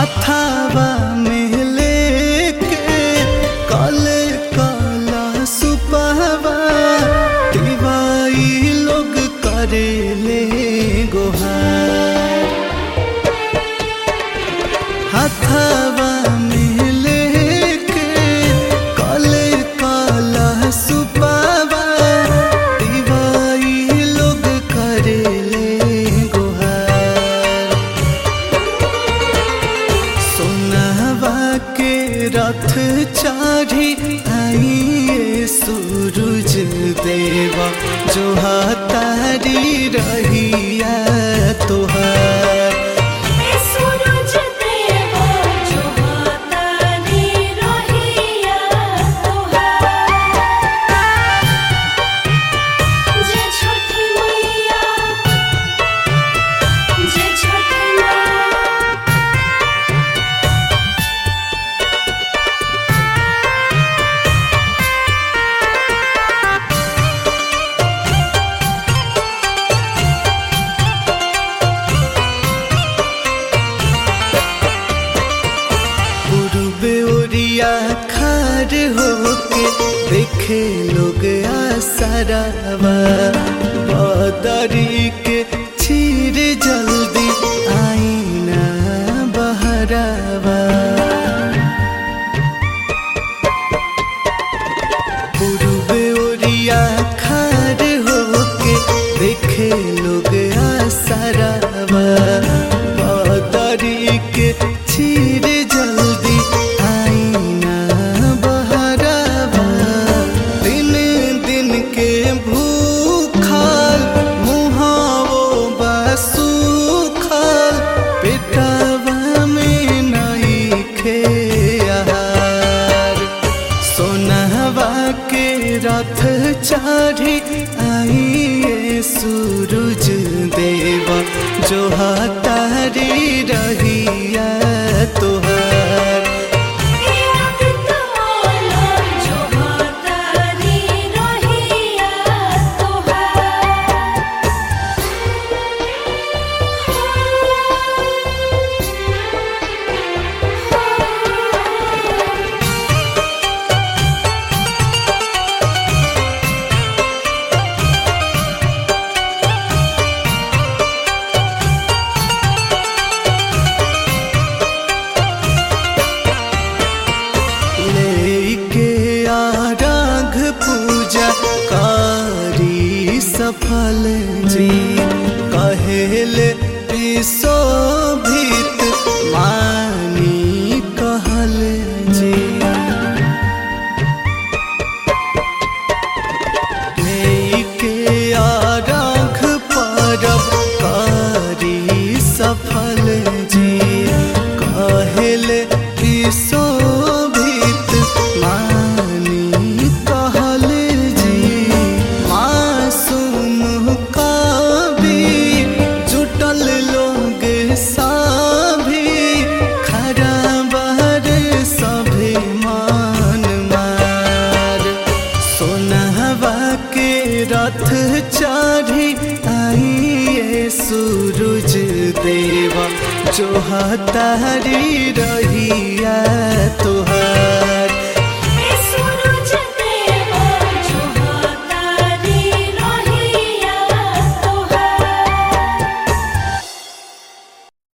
हाथावा में लेके काले काला सुपहवा दिवाई लोग करेले गोहार हाथावा में लेके काले काला सुपहवा दिवाई लोग करेले गोहार सोनावा के रथ चाढ़ी आइए सूरज देवा जो हातारी रहिया तोहार सूरज देवा जो हातारी रहिया तोहार जे छठी मैया जे छठी माँ पूर्वे ओरिया खार होके देखे लोग आसरावा बदरी के चीर जल्दी आईना बहरावा पूर्वे ओरिया खार होके देखे लोग आसरावा बदरी के चीर जल्दी आईना बहरावा दिन दिन के भूखाल मुहावो बसूखाल पेटवा में नहीं खे आहार सोनहवा के रथ चाढ़ी आइए सूरज देवा जो हातारी रहिया तोहार आदित्यमाला जो हातारी रहिया तोहार लेके आराघ पूजा कारी सफल जी कहेले शोभित मानी कहल जी लेके आराघ परब कारी सफल जी कहेले शोभित मानी कहल जी मासूम कवि जुटल लोग सभी खराबर सभी मान मार सोनहवा के रथ चढ़ी आइए सूरज देवा जो हातारी रहिया तोहार